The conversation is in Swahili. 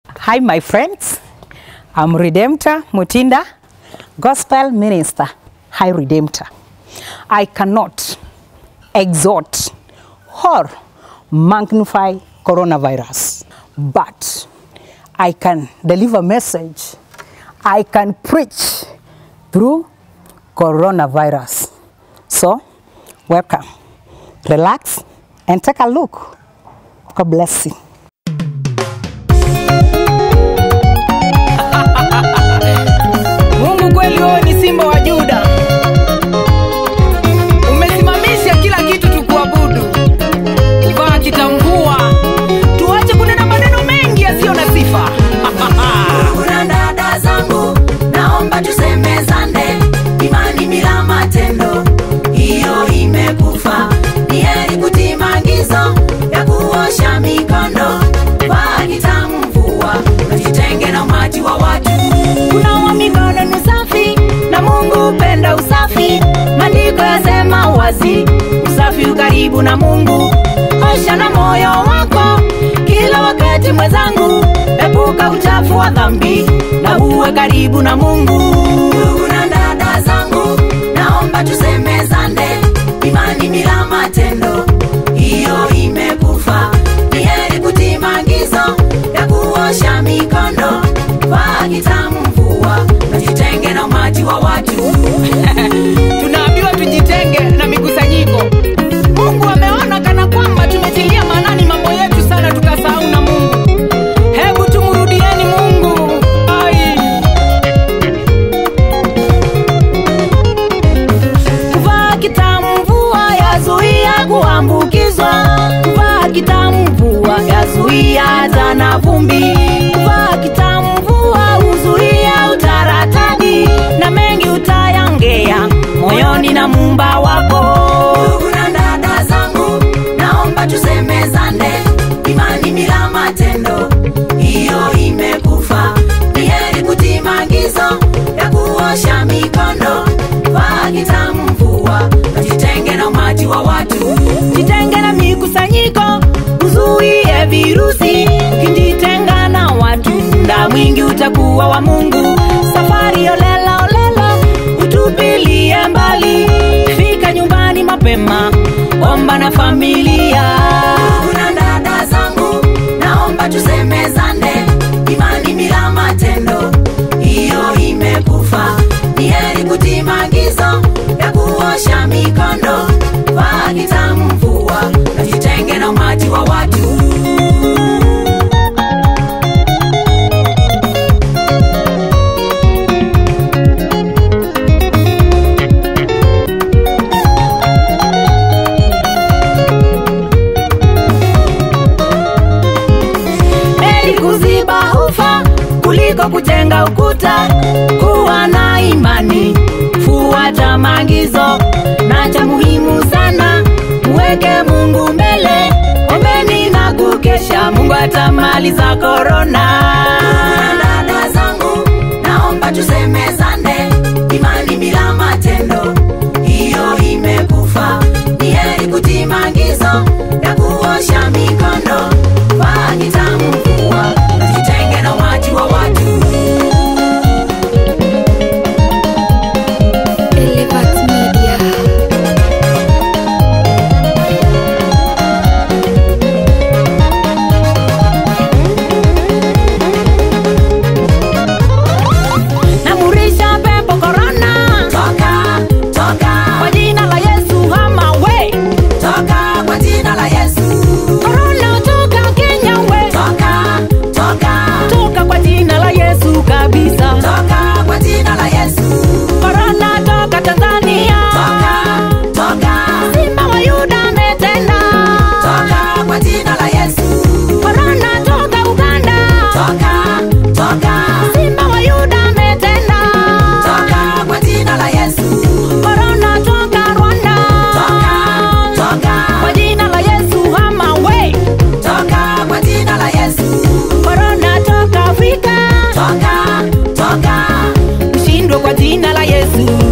Hi, my friends. I'm Redemptor Mutinda, Gospel Minister. Hi, Redemptor. I cannot exhort or magnify coronavirus, but I can deliver message. I can preach through coronavirus. So, welcome. Relax and take a look. God bless you. Mungu kweli wewe ni simba wa Yuda. Umesimamisha kila kitu tukuabudu. Kuvaa kitamvua. Tuache kunena maneno mengi yasiyo na sifa. kuna dada zangu naomba tusemezane imani bila matendo hiyo imekufa ni heri kutii maagizo ya kuosha mikono vaa kitamvua najitenge na umati wa watu kunawa mikono ni safi na mungu upenda usafi maandiko yasema wazi usafi ukaribu na mungu osha na moyo wako kila wakati mwenzangu epuka uchafu wa dhambi na uwe karibu na mungu ndugu na dada zangu naomba tusemezane imani bila matendo hiyo imekufa ni heri kutii maagizo ya kuosha mikono vaa kitamvua najitenge na umati wa watu Tunaambiwa tujitenge na mikusanyiko. Mungu ameona kana kwamba tumetilia maanani mambo yetu sana tukasahau na Mungu. Hebu tumrudieni Mungu. Ai. kuvaa kitamvua yazuia kuambukizwa kuvaa kitamvua yazuia hata na vumbi kuvaa kitamvua huzuia utaratadi na mengi utayangea moyoni na mumba wako ndugu na dada zangu naomba tusemezane imani bila matendo hiyo imekufa ni heri kutii maagizo ya kuosha mikono vaa kitamvua najitenge na umati wa watu jitenge na mikusanyiko uzuie virusi kijitenga na watu muda mwingi utakuwa wa mungu safari olela olela utupilie mbali fika nyumbani mapema omba na familia kuna dada zangu naomba tusemezane imani bila matendo hiyo imekufa ni heri kutii maagizo ya kuosha mikono vaa kitamvua najitenge na umati wa watu heri kuziba ufa kuliko kujenga ukuta kuwa na imani fuata maagizo na cha muhimu sana mweke mungu mbele ombeni na kukesha mungu atamaliza korona dada zangu naomba tusemezane imani bila matendo hiyo imekufa ni heri kutii maagizo ya kuosha mikono vaa kitamvua najitenge na umati wa watu Elevat Media. namurisha pepo korona toka toka kwa jina la yesu hama we toka kwa jina la yesu korona toka kenya we toka toka toka kwa jina la yesu kabisa toka kwa jina la yesu korona toka tanzania toka toka simba wa yuda ametenda toka kwa jina la yesu korona toka uganda toka toka simba wa yuda ametenda toka kwa jina la yesu korona toka rwanda toka toka kwa jina la yesu hama we toka kwa jina la yesu korona toka afrika toka toka ushindwe kwa jina la yesu